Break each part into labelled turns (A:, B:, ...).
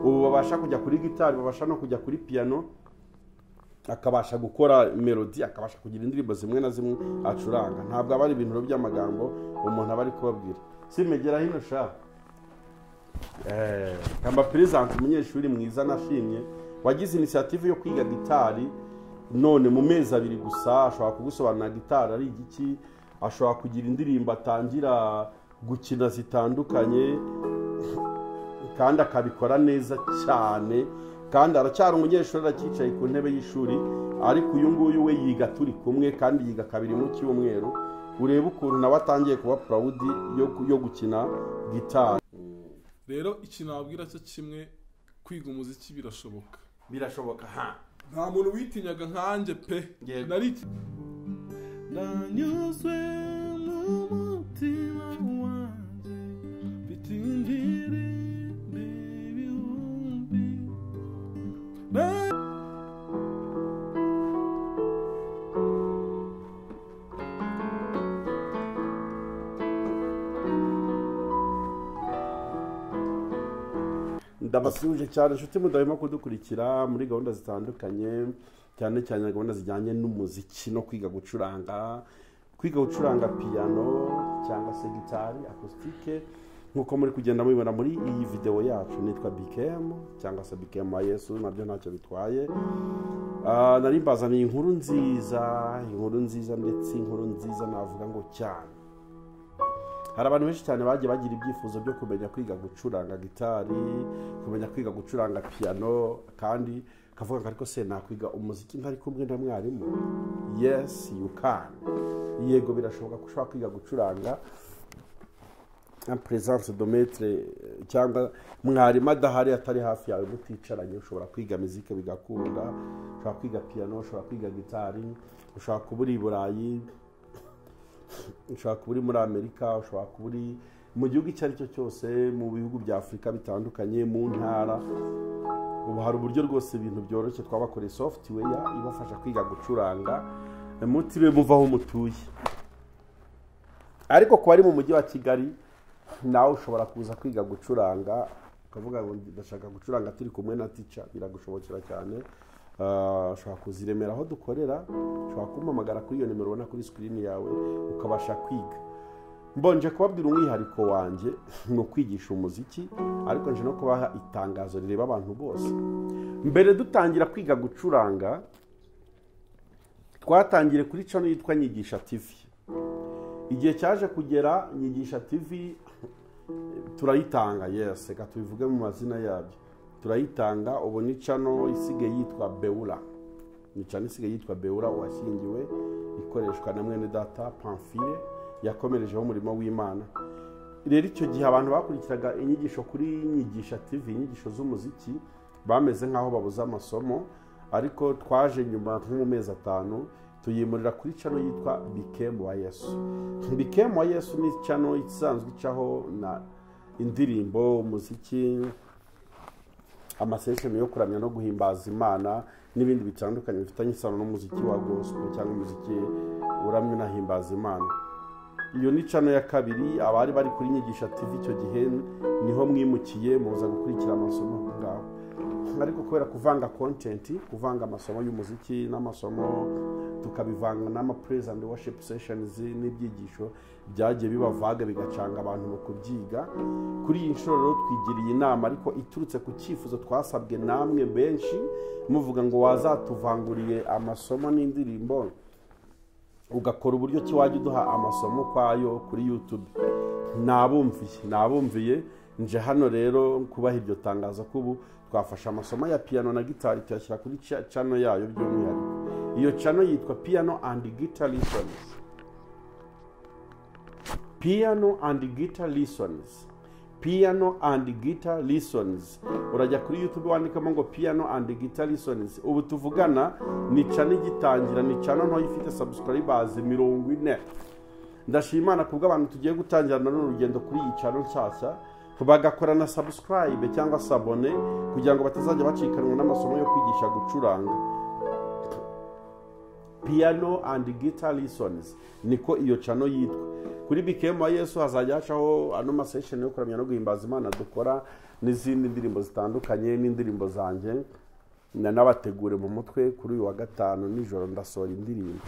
A: ubu babasha kujya kuri gitari babasha no kujya kuri piyano akabasha gukora melodi akabasha kugira indirimbo zimwe na zimwe acuranga ntabwo aba ari ibintu by'amagambo umuntu aba ari kubabwira simegera hino shaka kamba peresanse umunyeshuri mwiza nashimye wagize inisiyative yo kwiga gitari none mu mezi abiri gusa ashobora kugusobanurira gitari ari igiki ashobora kugira indirimbo atangira gukina zitandukanye kandi akabikora neza cyane kandi aracyari umunyeshuri aracyicaye ku ntebe y'ishuri ariko uyu nguyu we yiga turi kumwe kandi yiga kabiri mu cyumweru urebe ukuntu nawe atangiye kuba purawudi yo gukina gitari
B: rero ikintu wabwira cyo kimwe kwiga umuziki birashoboka
A: birashoboka ha
B: nta muntu witinyaga nkanjye pe
A: Yego.
B: nari iki- nanyuzwe mu mutima wanjye mfite indirimbo ibihumbi na-
A: ndabasuje cyane inshuti mudahema kudukurikira muri gahunda zitandukanye cyane cyane gahunda zijyanye n'umuziki no kwiga gucuranga kwiga gucuranga piyano cyangwa se gitari akusitike nk'uko muri kugenda mubibona muri iyi videwo yacu nitwa BKM cyangwa se BKM yesu nabyo ntacyo bitwaye Ah, nari mbazaniye inkuru nziza inkuru nziza ndetse inkuru nziza navuga ngo cyane hari abantu benshi cyane bagiye bagira ibyifuzo byo kumenya kwiga gucuranga gitari kumenya kwiga gucuranga piyano kandi kavuga ngo ariko se nakwiga umuziki ntari kumwe na mwarimu yesi yukani yego birashoboka ko ushobora kwiga gucuranga nka peresanse dometre cyangwa mwarimu adahari atari hafi yawe muticaranye ushobora kwiga mizike bigakunda ushobora kwiga piyano ushobora kwiga gitari ushobora kuba uri i burayi ushobora kuba uri muri amerika ushobora kuba uri mu gihugu icyo ari cyo cyose mu bihugu bya afurika bitandukanye mu ntara ubu hari uburyo rwose ibintu byoroshye twabakoreye software ibafasha kwiga gucuranga mutiriwe muva aho mutuye ariko ku bari mu mujyi wa kigali nawe ushobora kuza kwiga gucuranga ukavuga ngo ndashaka gucuranga turi kumwe na tica biragushobokera cyane Ah, ushobora kuza i Remera aho dukorera ushobora kumpamagara kuri iyo nimero ubona kuri sikirini yawe ukabasha kwiga mbonje kubabwira umwihariko wanjye ni ukwigisha umuziki ariko nje no kubaha itangazo rireba abantu bose mbere dutangira kwiga gucuranga twatangire kuri cano yitwa nyigisha tivi igihe cyaje kugera nyigisha tv turayitanga yes reka tubivuge mu mazina yabyo turayitanga ubu ni cano isigaye yitwa beura ni cano isigaye yitwa beura washyingiwe ikoreshwa na mwene data pamfile yakomerejeho umurimo w'imana rero icyo gihe abantu bakurikiraga inyigisho kuri nyigisha tv inyigisho z'umuziki bameze nk'aho babuze amasomo ariko twaje nyuma nko mu mezi atanu tuyimurira kuri cano yitwa bikemu wa yesu bikemu wa yesu ni cano isanzwe icaho na indirimbo umuziki amasesheni yo kuramya no guhimbaza imana n'ibindi bitandukanye bifitanye isano n'umuziki wa gospel cyangwa umuziki uramya unahimbaza imana iyo ni cano ya kabiri abari bari kuri nyigisha tv icyo gihe niho mwimukiye muza gukurikira amasomo aho ngaho ariko kubera kuvanga content kuvanga amasomo y'umuziki n'amasomo tukabivanga n'ama praise and worship sessions n'ibyigisho byagiye bibavaga bigacanga abantu mu kubyiga kuri iyi nshuro rero twigiriye inama ariko iturutse ku cyifuzo twasabwe namwe benshi muvuga ngo wazatuvanguriye amasomo n'indirimbo ugakora uburyo ki wajya uduha amasomo ukwayo kuri yutube nabumviye nabumviye nje hano rero kubaha iryo tangazo ko ubu twafashe amasomo ya piyano na gitari tuyashyira kuri ca- cano yayo by'umwihariko iyo cano yitwa piyano and guitar lessons piano and guitar lessons piano and guitar lessons urajya kuri youtube wandikamo ngo piano and guitar lessons ubu tuvugana ni cana igitangira ni cana ntoya ifite subscribers mirongo ine ndashima Imana kubw'abantu tugiye gutangirana n'urugendo kuri iyi cano nshyashya bagakora na subscribe cyangwa sabone kugira ngo batazajya bacikanwa n'amasomo yo kwigisha gucuranga piano and guitar lessons niko iyo cano yitwa kuri bikemu yesu hazajya hacaho ano masesheni yo kuramya no guhimbaza imana dukora n'izindi ndirimbo zitandukanye n'indirimbo zanjye nanabategure mu mutwe kuri uyu wa gatanu nijoro ndasohora indirimbo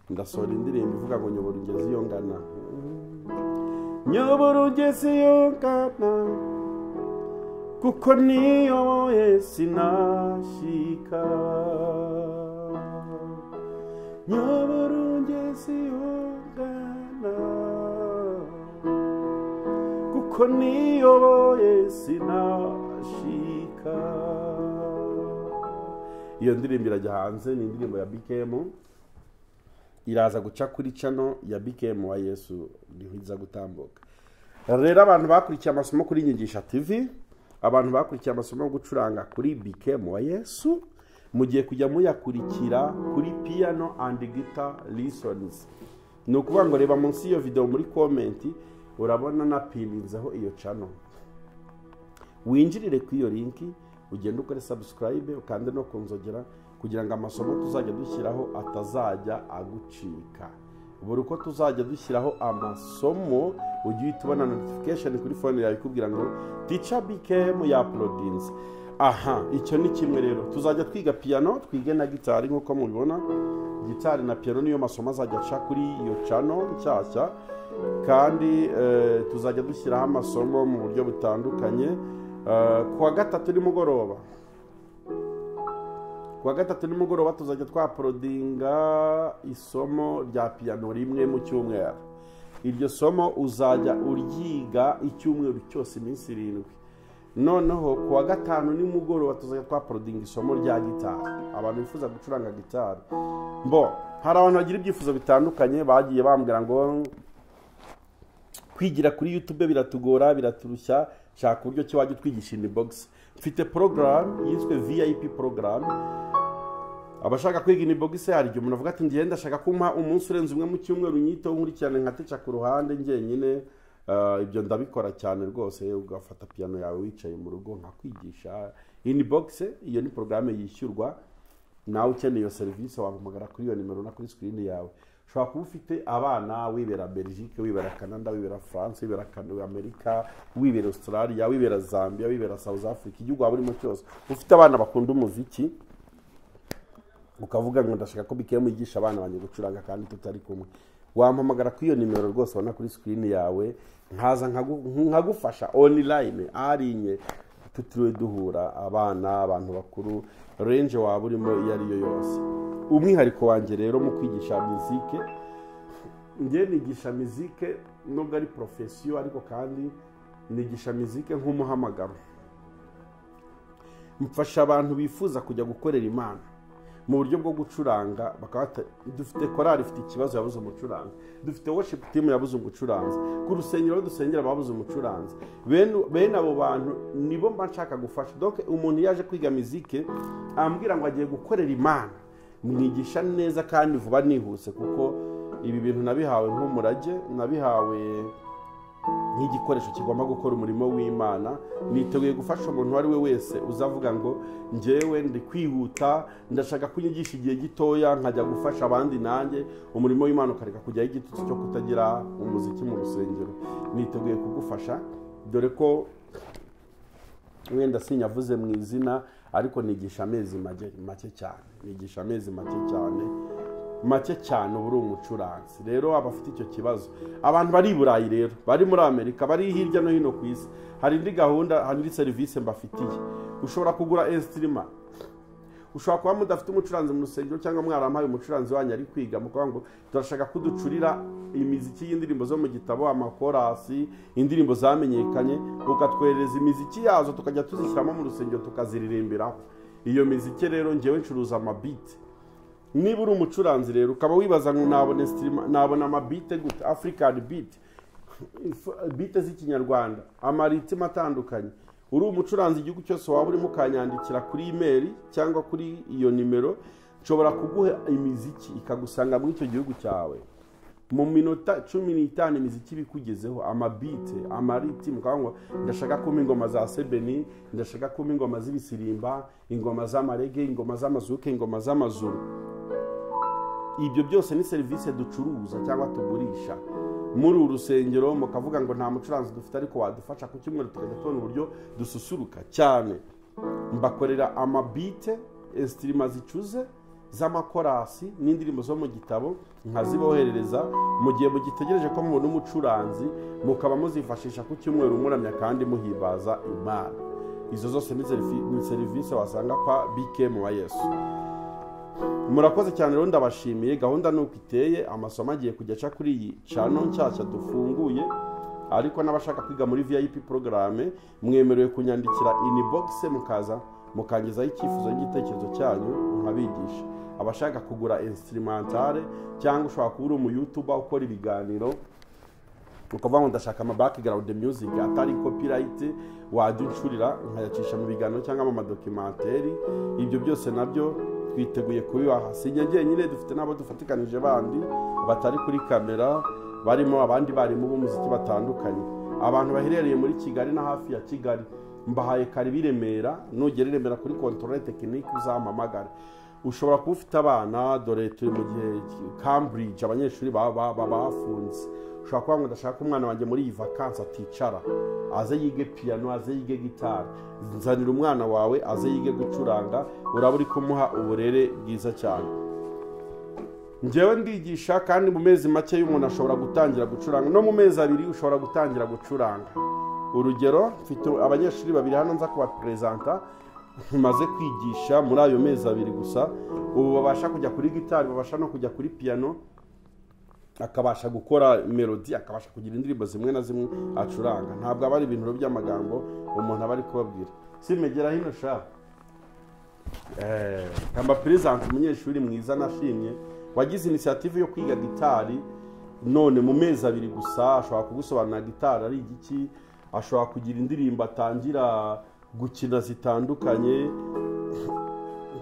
A: ndasohora indirimbo ivuga ngo nyobora ugeze iyo ngana nyobora ugeze iyo ngana kuko niyo sinashika nyobora ugeze iyo ngana kuko niyo sinashika iyo ndirimbo irajya hanze ni indirimbo ya bikemu iraza guca kuri cano ya bikemu wa yesu niho iza gutambuka rero abantu bakurikiye amasomo kuri nyigisha tv abantu bakurikiye amasomo yo gucuranga kuri bikemu wa yesu mugiye kujya muyakurikira kuri piano and guitar lessons ni ukuvuga ngo reba munsi y'iyo videwo muri komenti urabona napininzeho iyo cano winjirire kuri iyo linki ugende ukore sabusikarayibe ukande no kunzogera kugira ngo amasomo tuzajya dushyiraho atazajya agucika buri uko tuzajya dushyiraho amasomo ujye uhita ubona notification kuri fone yawe ikubwira ngo tica bikemu ya porodinze aha icyo ni kimwe rero tuzajya twiga piyano twige na gitari nk'uko mubibona gitari na piyano niyo masomo azajya aca kuri iyo cano nshyashya kandi eh, tuzajya dushyiraho amasomo mu buryo butandukanye Eh, ku wa gatatu nimugoroba ku wa gatatu nimugoroba tuzajya twaporodinga isomo rya piyano rimwe mu cyumweru iryo somo uzajya uryiga icyumweru cyose iminsi irindwi noneho ku wa gatanu nimugoroba tuzajya twaporodinga isomo rya gitari abantu bifuza gucuranga gitari mbo hari abantu bagira ibyifuzo bitandukanye bagiye bambwira ngo kwigira kuri youtube biratugora biraturushya shaka uburyo ki wajya utwigisha inibogisi mfite porogaramu yiswe vip porogaramu abashaka kwiga inibogisi hari igihe umuntu avuga ati ngenda ndashaka kumpa umunsi urenze umwe mu cyumweru nyito nkurikirane nkateca ku ruhande njyenyine Ah, ibyo ndabikora cyane rwose ugafata piyano yawe wicaye mu rugo nkakwigisha inibogisi iyo ni porogaramu yishyurwa nawe ukeneye iyo serivisi wahamagara kuri iyo nimero na kuri sikirini yawe ushobora kuba ufite abana wibera belgique wibera canada wibera france wibera Kan- amerika wibera australia wibera zambia wibera south africa igihugu waba urimo cyose ufite abana bakunda umuziki ukavuga ngo ndashaka ko bikeye mwigisha abana banjye gucuranga kandi tutari kumwe wampamagara kuri iyo nimero rwose ubona kuri sikirini yawe nkaza nkagu- nkagufasha online ari nke tutiriwe duhura abana abantu bakuru renje waba urimo iyo ari yo yose umwihariko wanjye rero mu kwigisha mizike njye nigisha mizike nubwo ari porofesiyo ariko kandi nigisha mizike nk'umuhamagaro mfasha abantu bifuza kujya gukorera imana mu buryo bwo gucuranga bakaba bata- dufite korali ifite ikibazo yabuze umucuranzi dufite worship team yabuze umucuranzi ku rusengero aho dusengera babuze umucuranzi Bene- bene abo bantu nibo mba nshaka gufasha donc umuntu iyo aje kwiga mizike ambwira ngo agiye gukorera imana mwigisha neza kandi vuba nihuse kuko ibi bintu nabihawe nk'umurage nabihawe nk'igikoresho kigomba gukora umurimo w'imana niteguye gufasha umuntu uwo ari we wese uzavuga ngo njyewe ndi kwihuta ndashaka ko unyigisha igihe gitoya nkajya gufasha abandi nanjye umurimo w'imana ukareka kujyaho igitutsi cyo kutagira umuziki mu rusengero niteguye kugufasha dore ko wenda sinyavuze mu izina ariko nigisha amezi make- make cyane nigisha amezi make cyane make cyane uba uri umucuranzi rero abafite icyo kibazo abantu bari i burayi rero bari muri amerika bari hirya no hino ku isi hari indi gahunda hari indi serivisi mbafitiye ushobora kugura esitirima ushobora kuba mudafite umucuranzi mu rusengero cyangwa mwarampaye umucuranzi wanyu ari kwiga mukavuga ngo turashaka ko uducurira imiziki y'indirimbo zo mu gitabo amakorasi indirimbo zamenyekanye ukatwoherereza imiziki yazo tukajya tuzishyiramo mu rusengero tukaziririmbiraho iyo miziki rero ngewe ncuruza amabiti niba uri umucuranzi rero ukaba wibaza ngo nabona sitirima nabona amabite gute afurikani biti bite z'ikinyarwanda amaritima atandukanye uri umucuranzi igihugu cyose waba urimo ukanyandikira kuri imeri cyangwa kuri iyo nimero nshobora kuguha imiziki ikagusanga muri icyo gihugu cyawe mu minota cumi n'itanu imiziki iba ikugezeho amabite amariti mukaba ngo ndashaka kumpa ingoma za sebeni ndashaka kumpa ingoma z'ibisirimba ingoma z'amarege ingoma z'amazuke ingoma z'amazuru ibyo byose ni serivisi ducuruza cyangwa tugurisha muri uru rusengero mukavuga ngo nta mucuranzi dufite ariko wadufasha ku cyumweru tukajya tubona uburyo dususuruka cyane mbakorera amabite esitirima zicuze z'amakorasi n'indirimbo zo mu gitabo nkaziboherereza mu gihe mugitegereje ko mubona umucuranzi mukaba muzifashisha ku cyumweru muramya kandi muhimbaza imana izo zose ni serivi- ni serivisi wasanga kwa bikemu wa yesu murakoze cyane rero ndabashimiye gahunda ni uko iteye amasomo agiye kujya aca kuri iyi cano nshyashya dufunguye ariko n'abashaka kwiga muri vip porogaramu mwemerewe kunyandikira inibogisi mukaza mukangezaho icyifuzo n'igitekerezo cyanyu nkabigisha abashaka kugura instrumentale cyangwa ushobora kuba uri umuyutuba ukora ibiganiro ukavuga ngo ndashaka ama background music atari copyright wajya uncurira nkayacisha mu biganiro cyangwa mu madokimenteri ibyo byose nabyo twiteguye kubibaha si njye njyenyine dufite n'abo dufatikanije bandi batari kuri kamera barimo abandi barimu b'umuziki batandukanye abantu baherereye muri kigali na hafi ya kigali mbahaye karibu i remera nugera i remera kuri kontorore tekinike uzampamagare ushobora kuba ufite abana dore turi mu gihe cambridge abanyeshuri baba ba, ba, bafunze ushobora kuba ngo ndashaka ko umwana wanjye muri iyi vakansi aticara aze yige piyano aze yige gitari nzanira umwana wawe aze yige gucuranga uraba uri kumuha uburere bwiza cyane njyewe ndigisha kandi mu mezi make y'umuntu ashobora gutangira gucuranga no mu mezi abiri ushobora gutangira gucuranga urugero mfite abanyeshuri babiri hano nza kubaperezanta maze kwigisha muri ayo mezi abiri gusa ubu babasha kujya kuri gitari babasha no kujya kuri piyano akabasha gukora melodi akabasha kugira indirimbo zimwe na zimwe acuranga ntabwo aba ari ibintu by'amagambo umuntu aba ari kubabwira simegera hino sha kamba perezanti umunyeshuri mwiza nashimye wagize inisiyative yo kwiga gitari none mu mezi abiri gusa ashobora kugusobanurira gitari ari igiki ashobora kugira indirimbo atangira gukina zitandukanye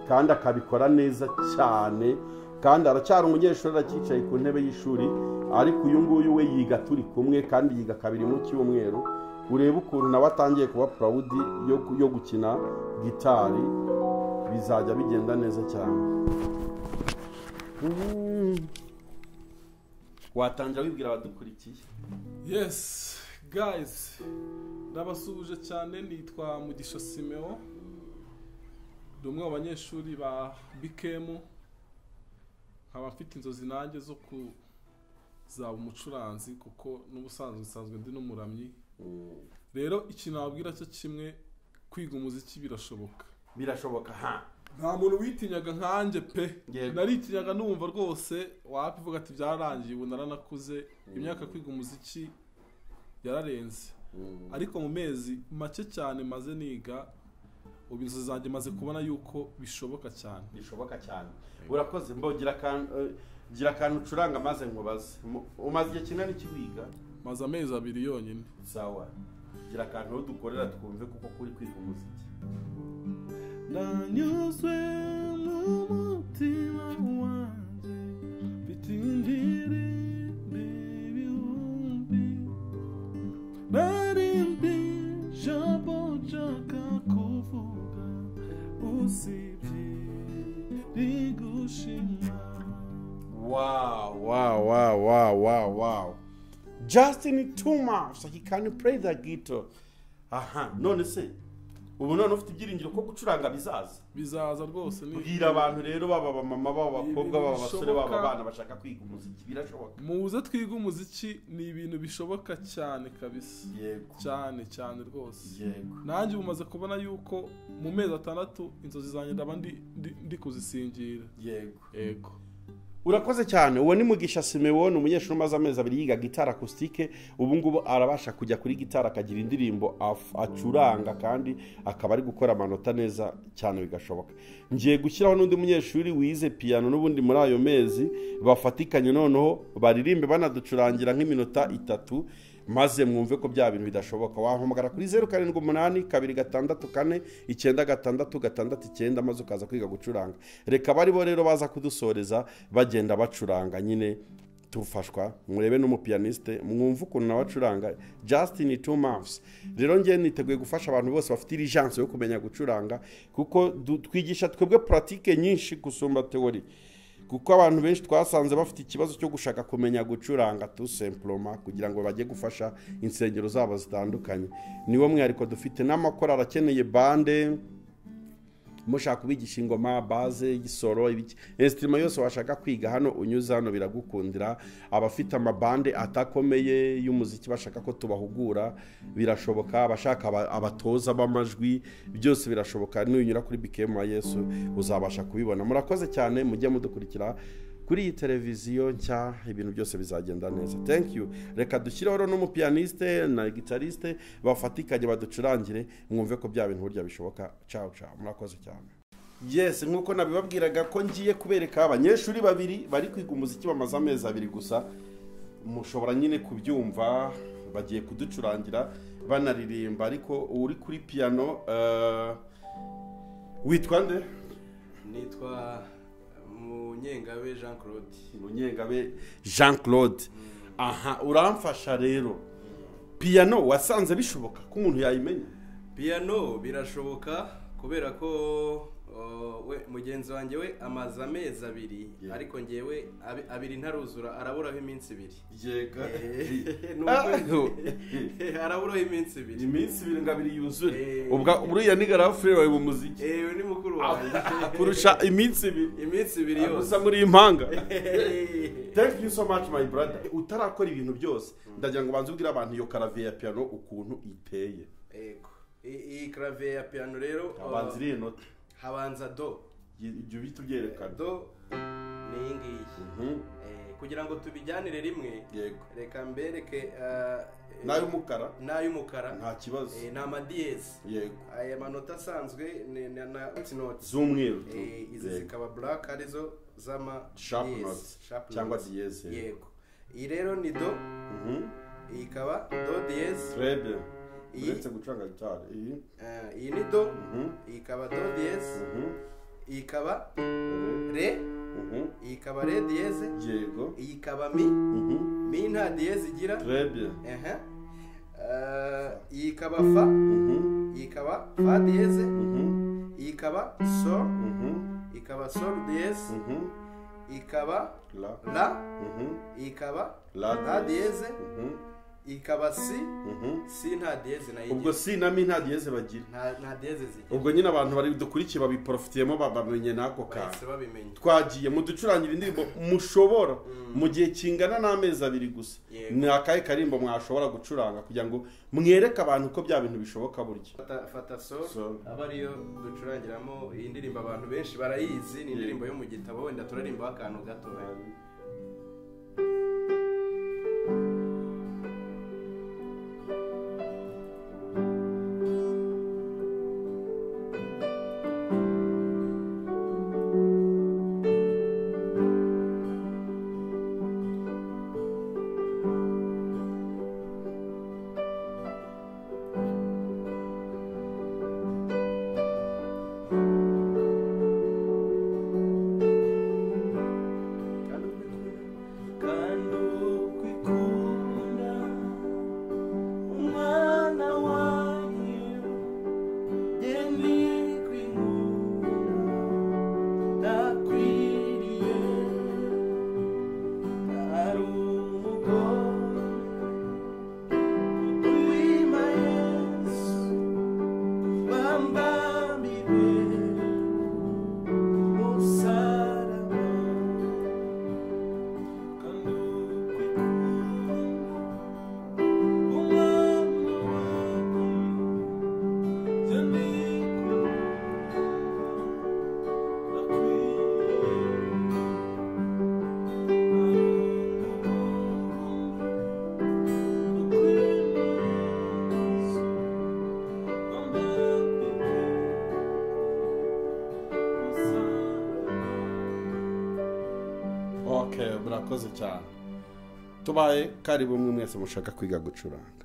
A: kandi akabikora neza cyane kandi aracyari umunyeshuri aracyicaye ku ntebe y'ishuri ariko uyu nguyu we yiga turi kumwe kandi yiga kabiri mu cyumweru urebe ukuntu nawe atangiye kuba purawudi yo, yo gukina gitari bizajya bigenda neza cyane Mm. watangira wibwira abadukurikiye
B: yesi gayizi ndabasuhuje cyane nitwa mugisha simeo ni umwe mu banyeshuri ba bikemu nkaba mfite inzozi nanjye zo kuzaba umucuranzi kuko n'ubusanzwe nsanzwe ndi n'umuramyi rero ikintu wabwira cyo kimwe kwiga umuziki birashoboka
A: birashoboka ha
B: nta muntu witinyaga nkanjye pe
A: Yego.
B: naritinyaga numva rwose wabivuga ati byararangiye ubu naranakuze imyaka yo kwiga umuziki yararenze ariko mu mezi make cyane maze niga ubu inzozi zanjye maze kubona yuko bishoboka cyane
A: bishoboka cyane urakoze mbo gira akantu eh, gira akantu ucuranga maze nkubaze Mu- umaze igihe kinini kiwiga
B: maze amezi abiri yonyine
A: sawa gira akantu aho dukorera twumve kuko kuri kwiga umuziki
B: nanyuzwe n'umutima wanjye mfite indirimbo ibihumbi narindi jambo nshaka kuvuga usibye rigushima
A: Wow, wow, wow, wow, wow, wow. Justin Tuma, so he can play the guitar. Aha, none se ubu none ufite ibyiringiro ko gucuranga bizaza
B: bizaza rwose ni
A: bwira abantu rero baba abamama baba abakobwa baba abasore baba
B: Bishoboka.
A: abana bashaka kwiga umuziki birashoboka
B: muze twiga umuziki ni ibintu bishoboka cyane kabisa
A: yego
B: cyane cyane rwose
A: yego
B: nanjye bumaze kubona yuko mu mezi atandatu inzozi zanjye ndaba ndi- ndi- ndi kuzisingira
A: yego
B: yego
A: urakoze cyane uwo ni mugisha simewoni umunyeshuri umaze amezi abiri yiga gitari akusitike ubu ngubu arabasha kujya kuri gitari akagira indirimbo af- acuranga kandi akaba ari gukora amanota neza cyane bigashoboka ngiye gushyiraho n'undi munyeshuri wize piyano n'ubundi muri ayo mezi bafatikanye noneho baririmbe banaducurangira nk'iminota itatu maze mwumve ko bya bintu bidashoboka wahamagara kuri zeru karindwi umunani kabiri gatandatu kane icyenda gatandatu gatandatu icyenda maze ukaza kwiga gucuranga reka bari bo rero baza kudusoreza bagenda bacuranga nyine tufashwa murebe n'umupiyaniste mwumve ukuntu nawe acuranga justin two months rero ngewe niteguye gufasha abantu bose bafite irijanse yo kumenya gucuranga kuko du- twigisha twebwe puratike nyinshi gusumba teori kuko abantu benshi twasanze bafite ikibazo cyo gushaka kumenya gucuranga tu semploma kugira ngo bajye gufasha insengero zabo zitandukanye niwo mwihariko dufite n'amakorari akeneye bande mushaka kubigisha ingoma baze igisoro ibiki insitirima yose washaka kwiga hano unyuze hano biragukundira abafite amabande atakomeye y'umuziki bashaka ko tubahugura birashoboka abashaka aba- abatoza b'amajwi byose birashoboka nunyura kuri bikemu ya yesu uzabasha kubibona murakoze cyane mujye mudukurikira kuri iyi televiziyo nshya ibintu byose bizagenda neza thank you reka dushyireho rero n'umupiyaniste na gitariste bafatikanye baducurangire mwumve ko bya bintu burya bishoboka ciao ciao murakoze cyane yes nk'uko nabibabwiraga ko ngiye kubereka abanyeshuri babiri bari kwiga umuziki bamaze amezi abiri gusa mushobora nyine kubyumva bagiye kuducurangira banaririmba ariko uri kuri piyano eh, witwa nde
C: nitwa munyengabe jean claude
A: munyengabe jean claude aha uramfasha rero piyano wasanze bishoboka ko umuntu yayimenya
C: piyano birashoboka kubera ko uh, we mugenzi wanjye we amaze amezi abiri
A: Yeah.
C: ariko njyewe abi- abiri ntaruzura araburaho iminsi ibiri
A: yega
C: Nubwo- araburaho iminsi ibiri
A: iminsi ibiri ngo abiri yuzure
C: Eh.
A: ubwa buriya ni garafure wawe mu muziki
C: ewe ni mukuru wanjye
A: kurusha iminsi ibiri
C: iminsi ibiri yose
A: gusa muri impanga thank you so much my brother utarakora ibintu byose ndagira ngo ubanze ubwire abantu iyo karaviye ya piano ukuntu iteye
C: Yego. I- iyi clavier ya piano rero uh,
A: abanza iriya noti
C: habanza do
A: ibyo bita ubyerekana
C: do ni iyi ngiyi
A: Mhm,
C: Eh, kugira ngo tubijyanire rimwe
A: yego
C: reka mbereke uh,
A: n'ay'umukara
C: n'ay'umukara
A: nta kibazo
C: Eh, ni amadiyezi
A: yego
C: aya manota asanzwe ni- ni- na noti
A: z'umweru tu.
C: izi
A: Yego.
C: zikaba black arizo z'ama
A: Sharp
C: yes,
A: notes,
C: sharp
A: cyangwa
C: notes.
A: diyeze.
C: yego iyi rero ni do
A: Mhm.
C: iyi ikaba do diyezi
A: Très bien.
C: Iyi-
A: uretse gucuranga gitari iyi
C: Eh, iyi ni do
A: Mhm,
C: iyi ikaba do diyezi
A: mhm,
C: iyi ikaba
A: mhm,
C: re
A: mhm.
C: iyi ikaba re diyeze
A: yego
C: iyi ikaba mi
A: Mhm.
C: mi nta diyezi igira
A: Très bien.
C: ehe Eh, iyi ikaba fa
A: Mhm,
C: iyi ikaba fa diyeze
A: mhm,
C: iyi ikaba sol
A: mhm,
C: ikaba sol diyeze
A: mhm.
C: ikaba
A: La,
C: la
A: mhm,
C: ikaba
A: La
C: nta diyeze
A: mhm,
C: ikaba si
A: mhm.
C: si nta diyeze nayo
A: ubwo
C: igira
A: si na mi nta diyeze bagira
C: nta nta diyeze zigira
A: ubwo nyine abantu bari dukurikiye babiporofitiyemo babamenye n'ako kantu
C: bahise babimenya
A: twagiye muducurangire indirimbo mushobora mu gihe kingana n'amezi abiri gusa
C: Yego.
A: ni akahe karimbo mwashobora gucuranga kugira ngo mwereke abantu ko bya bintu bishoboka burya
C: fata fata sol
A: Sol.
C: aba ariyo ducurangiramo iyi ndirimbo abantu benshi barayizi ni indirimbo yo mu gitabo wenda turarimbaho akantu gato
D: Kandi ukwikunda umwana wanyu yendi kwingunda ndakwiriye ari umugore ukwima yesu wambambire umusaraba
A: ok murakoze cyane tubaye karibu mwe mwese mushaka kwiga gucuranga